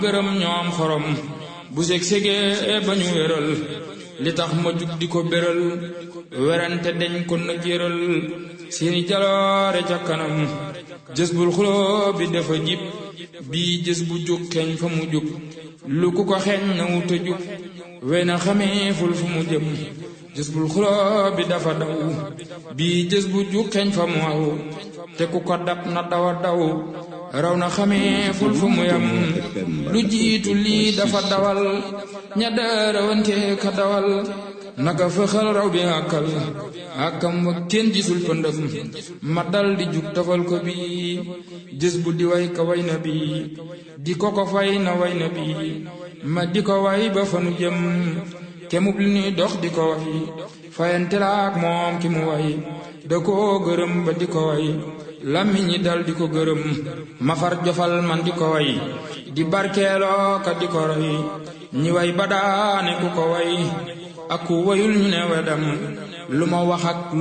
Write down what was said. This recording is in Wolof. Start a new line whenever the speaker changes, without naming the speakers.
gërëm ñoom xorom bu seg segee ba ñu wéral li tax ma jug di ko béral werante deñ ko na jéral seeni jaloore ca kanam jës bul xuloo bi dafa jib bii jës bu jug xeeñ fa mu jug lu ku ko xeeñ na wuta jug wey na xamee ful fu mu jëm jës bul xuloo bi dafa daw bii jës bu jug xeeñ fa mu aw te ku ko dab na dawa daw raw na xamee ful fu mu yam lu jiitu lii dafa dawal ña daarawante ka dawal naka fëxal raw bi àkkal àkkam wa kenn gisul pëndëm ma dal di jug tafal ko bi jës bu di way ka way na bi di ko ko fay na way na bi ma di ko way ba fanu jëm kemub li ñuy dox di ko way fayante la ak moom ki mu way da koo gërëm ba di ko way làmmiñ ñi dal di ko gërëm mafar jofal man di ko way di barkeeloo ka di ko roy ñi way ba daane ku ko way ak ku wayul ñu ne wedam lu ma wax ak